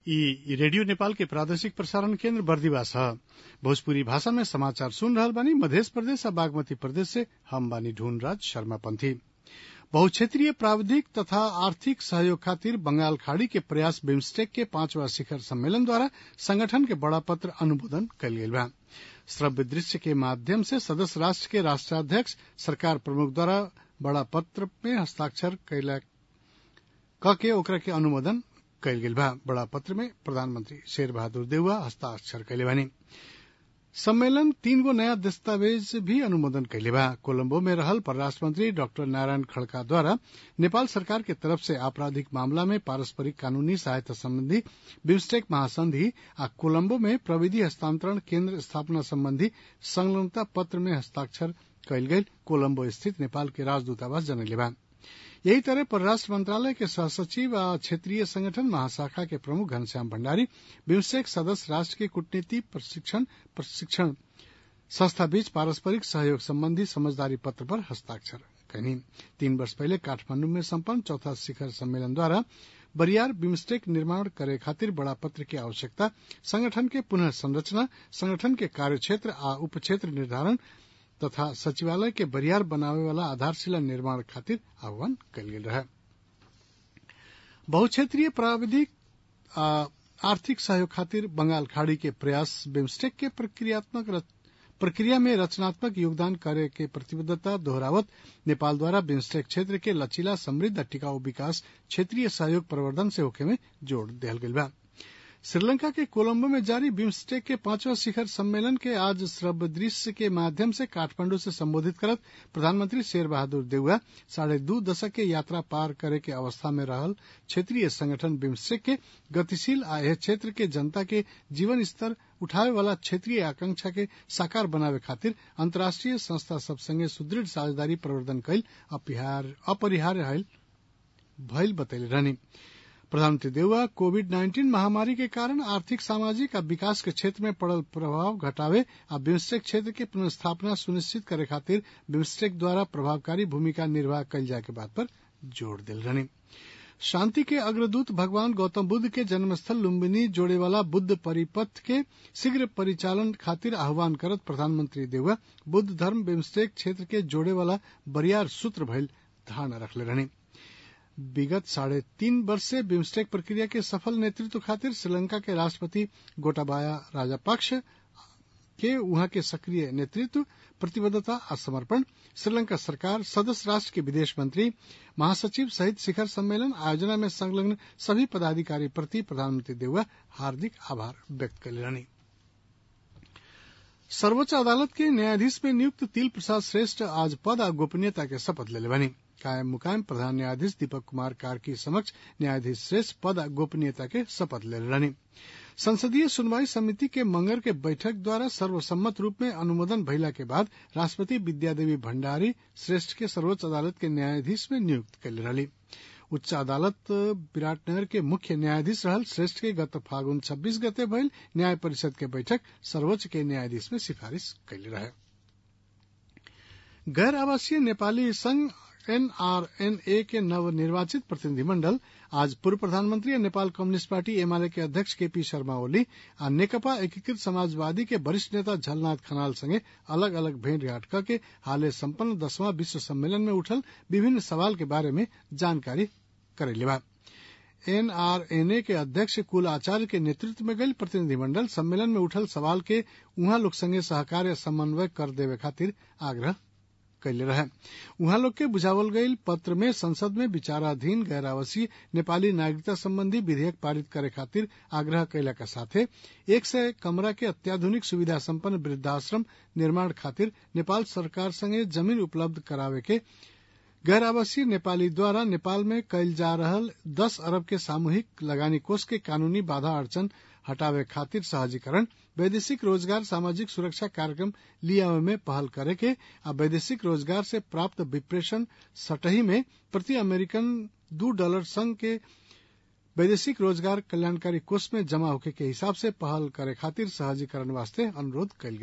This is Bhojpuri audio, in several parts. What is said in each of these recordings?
ई रेडियो नेपाल के प्रादेशिक प्रसारण केन्द्र बर्दिवास ह भोजपुरी भाषा में समाचार सुन रहल बानी मधेश प्रदेश आ बागमती प्रदेश से हम बानी ढूंढराज शर्मा पंथी बहुक्षेत्रीय प्राविधिक तथा आर्थिक सहयोग खातिर बंगाल खाड़ी के प्रयास बिम्स्टेक के पांचवा शिखर सम्मेलन द्वारा संगठन के बड़ा पत्र अनुमोदन कयल गेल बा श्रव्य दृश्य के माध्यम से सदस्य राष्ट्र के राष्ट्राध्यक्ष सरकार प्रमुख द्वारा बड़ा पत्र में हस्ताक्षर कैला के ओकरा के अनुमोदन कयल गेल बा बड़ा पत्र में प्रधानमंत्री शेर बहादुर देउवा हस्ताक्षर कैले बानी सम्मेलन तीन गो नया दस्तावेज भी अनुमोदन कैले बा कोलंबो में रहल परराष्ट्र मंत्री डॉक्टर नारायण खड़का द्वारा नेपाल सरकार के तरफ से आपराधिक मामला में पारस्परिक कानूनी सहायता संबंधी बिम्स्टेक महासंधि आ कोलंबो में प्रविधि हस्तांतरण केन्द्र स्थापना संबंधी संलग्नता पत्र में हस्ताक्षर कयल गेल कोलंबो स्थित नेपाल के राजदूतावास जनैले बा यही तरह परराष्ट्र मंत्रालय के सहसचिव आ क्षेत्रीय संगठन महाशाखा के प्रमुख घनश्याम भण्डारी बिम्स्टेक सदस्य राष्ट्र के कूटनीति प्रशिक्षण प्रशिक्षण संस्था बीच पारस्परिक सहयोग संबंधी समझदारी पत्र पर हस्ताक्षर कयनी तीन वर्ष पहले काठमांडू में सम्पन्न चौथा शिखर सम्मेलन द्वारा बरियार बिम्स्टेक निर्माण करे खातिर बड़ा पत्र की आवश्यकता संगठन के पुनः संरचना संगठन के कार्यक्षेत्र आ उपक्षेत्र निर्धारण तथा सचिवालय के बरियार बनावे वाला आधारशिला निर्माण खातिर आह्वान कयल गेल रहे बहुक्षेत्रीय प्राविधिक आर्थिक सहयोग खातिर बंगाल खाड़ी के प्रयास बिम्स्टेक के प्रक्रियात्मक प्रक्रिया में रचनात्मक योगदान करे के प्रतिबद्धता दोहरावत नेपाल द्वारा बिम्स्टेक क्षेत्र के लचीला समृद्ध टिकाऊ विकास क्षेत्रीय सहयोग प्रवर्धन से होखे में जोड़ दिहल गेल बा श्रीलंका के कोलंबो में जारी बिम्स्टेक के पांचवा शिखर सम्मेलन के आज श्रव्य दृश्य के माध्यम से काठमांडू से संबोधित करत प्रधानमंत्री शेर बहादुर देउवा साढ़े दू दशक के यात्रा पार करे के अवस्था में रहल क्षेत्रीय संगठन बिम्स्टेक के गतिशील आ यह क्षेत्र के जनता के जीवन स्तर उठावे वाला क्षेत्रीय आकांक्षा के साकार बनावे खातिर अंतर्राष्ट्रीय संस्था सब संगे सुदृढ़ साझेदारी प्रवर्धन कैल अपरिहार्य भइल बतैले रहनी प्रधानमंत्री देउवा कोविड नाइन्टीन महामारी के कारण आर्थिक सामाजिक आ विकास के क्षेत्र में पड़ल प्रभाव घटावे आ बिम्स्टेक क्षेत्र के पुनर्स्थापना सुनिश्चित करे खातिर बिम्स्टेक द्वारा प्रभावकारी भूमिका निर्वाह कयल जाए के बात पर जोर दिल रहनी शांति के अग्रदूत भगवान गौतम बुद्ध के जन्मस्थल लुम्बिनी जोड़े वाला बुद्ध परिपथ के शीघ्र परिचालन खातिर आह्वान करत प्रधानमंत्री देउवा बुद्ध धर्म बिम्स्टेक क्षेत्र के जोड़े वाला बरियार सूत्र भइल धारणा रखले रहनी विगत साढ़े तीन वर्ष से बिम्स्टेक प्रक्रिया के सफल नेतृत्व खातिर श्रीलंका के राष्ट्रपति गोटाबाया राजापक्ष के वहां के सक्रिय नेतृत्व प्रतिबद्धता आ समर्पण श्रीलंका सरकार सदस्य राष्ट्र के विदेश मंत्री महासचिव सहित शिखर सम्मेलन आयोजना में संलग्न सभी पदाधिकारी प्रति प्रधानमंत्री देउवा हार्दिक आभार व्यक्त कैले रहनी सर्वोच्च अदालत के न्यायाधीश में नियुक्त तिल प्रसाद श्रेष्ठ आज पद आ गोपनीयता के शपथ लेले बनी कायम मुकायम प्रधान न्यायाधीश दीपक कुमार कार्की समक्ष न्यायाधीश श्रेष्ठ पद गोपनीयता के शपथ ले रहनी संसदीय सुनवाई समिति के मंगर के बैठक द्वारा सर्वसम्मत रूप में अनुमोदन भइला के बाद राष्ट्रपति विद्यादेवी भण्डारी श्रेष्ठ के सर्वोच्च अदालत के न्यायाधीश में नियुक्त कैले रहली उच्च अदालत विराटनगर के मुख्य न्यायाधीश रहल श्रेष्ठ के गत फागुन 26 गते भइल न्याय परिषद के बैठक सर्वोच्च के न्यायाधीश में सिफारिश कैले रहे गैर आवासीय नेपाली संघ एनआरएनए के नवनिर्वाचित प्रतिनिधिमण्डल आज पूर्व प्रधानमंत्री और नेपाल कम्युनिस्ट पार्टी एमाले के अध्यक्ष केपी शर्मा ओली आ नेकपा एकीकृत समाजवादी के वरिष्ठ नेता झलनाथ खनाल संगे अलग अलग भेंटघाट करके हाले सम्पन्न दसवां विश्व सम्मेलन में उठल विभिन्न सवाल के बारे में जानकारी करेले बा एनआरएनए के अध्यक्ष कुल आचार्य के नेतृत्व में गई प्रतिनिधिमंडल सम्मेलन में उठल सवाल के उहाँ लोग संगे सहकार्य समन्वय कर देवे खातिर आग्रह कैले रहे उहाँ लोग के बुझावल गईल पत्र में संसद में विचाराधीन गैर आवासीय नेपाली नागरिकता संबंधी विधेयक पारित करे खातिर आग्रह कैला के साथे एक सय कमरा के अत्याधुनिक सुविधा संपन्न वृद्धाश्रम निर्माण खातिर नेपाल सरकार संगे जमीन उपलब्ध करावे के गैर आवासीय नेपाली द्वारा नेपाल में कैल जा रहल दस अरब के सामूहिक लगानी कोष के कानूनी बाधा अड़चन हटावे खातिर सहजीकरण वैदेशिक रोजगार सामाजिक सुरक्षा कार्यक्रम लियावे में पहल करे के आ वैदेशिक रोजगार से प्राप्त विप्रेषण सटही में प्रति अमेरिकन दू डॉलर संघ के वैदेशिक रोजगार कल्याणकारी कोष में जमा होके के हिसाब से पहल करे खातिर सहजीकरण वास्ते अनुरोध कयल गेल बा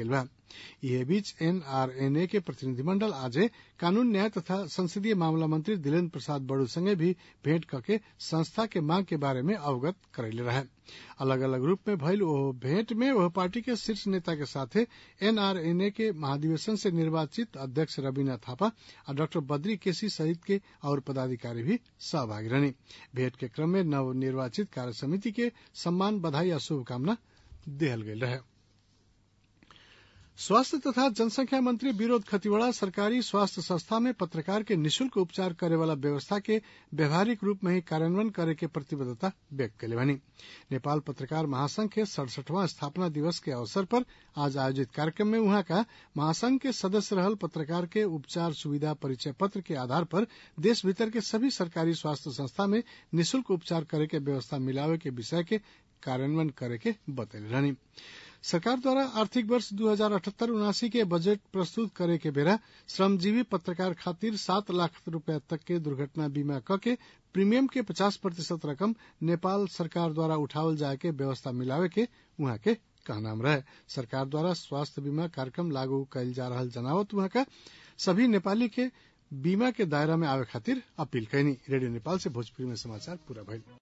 यह बीच एनआरएनए के प्रतिनिधिमंडल आज कानून न्याय तथा संसदीय मामला मंत्री दिलेन्द्र प्रसाद बड़ू संगे भी भेंट करके संस्था के मांग के बारे में अवगत करैले रहे अलग अलग रूप में भइल ओह भेंट में वह पार्टी के शीर्ष नेता के साथे एनआरएनए के महाधिवेशन से निर्वाचित अध्यक्ष रवीना थापा और डॉक्टर बद्री केसी सहित के और पदाधिकारी भी सहभागी रहनी भेंट के क्रम में नव निर्वाचित कार्य समिति के सम्मान बधाई और शुभकामना देहल गई रहे स्वास्थ्य तथा जनसंख्या मंत्री विरोध खतिवड़ा सरकारी स्वास्थ्य संस्था में पत्रकार के निशुल्क उपचार करे वाला व्यवस्था के व्यवहारिक रूप में ही कार्यान्वयन करे के प्रतिबद्धता व्यक्त कैले बनी नेपाल पत्रकार महासंघ के सड़सठवां स्थापना दिवस के अवसर पर आज आयोजित कार्यक्रम में वहां का महासंघ के सदस्य रहल पत्रकार के उपचार सुविधा परिचय पत्र के आधार पर देश भीतर के सभी सरकारी स्वास्थ्य संस्था में निशुल्क उपचार करे के व्यवस्था मिलावे के विषय के कार्यान्वयन करे के बतैले रहनी सरकार द्वारा आर्थिक वर्ष दू हजार अठहत्तर उनासी के बजट प्रस्तुत करे के बेरा श्रमजीवी पत्रकार खातिर सात लाख रूपया तक के दुर्घटना बीमा क के प्रीमियम के पचास प्रतिशत रकम नेपाल सरकार द्वारा उठावल जाए के व्यवस्था मिलावे के उहाँ के कहनाम रहे सरकार द्वारा स्वास्थ्य बीमा कार्यक्रम लागू कैल जा रहा जनावत उहाँ का सभी नेपाली के बीमा के दायरा में आवे खातिर अपील कैनी रेडियो नेपाल से भोजपुरी में समाचार पूरा भइल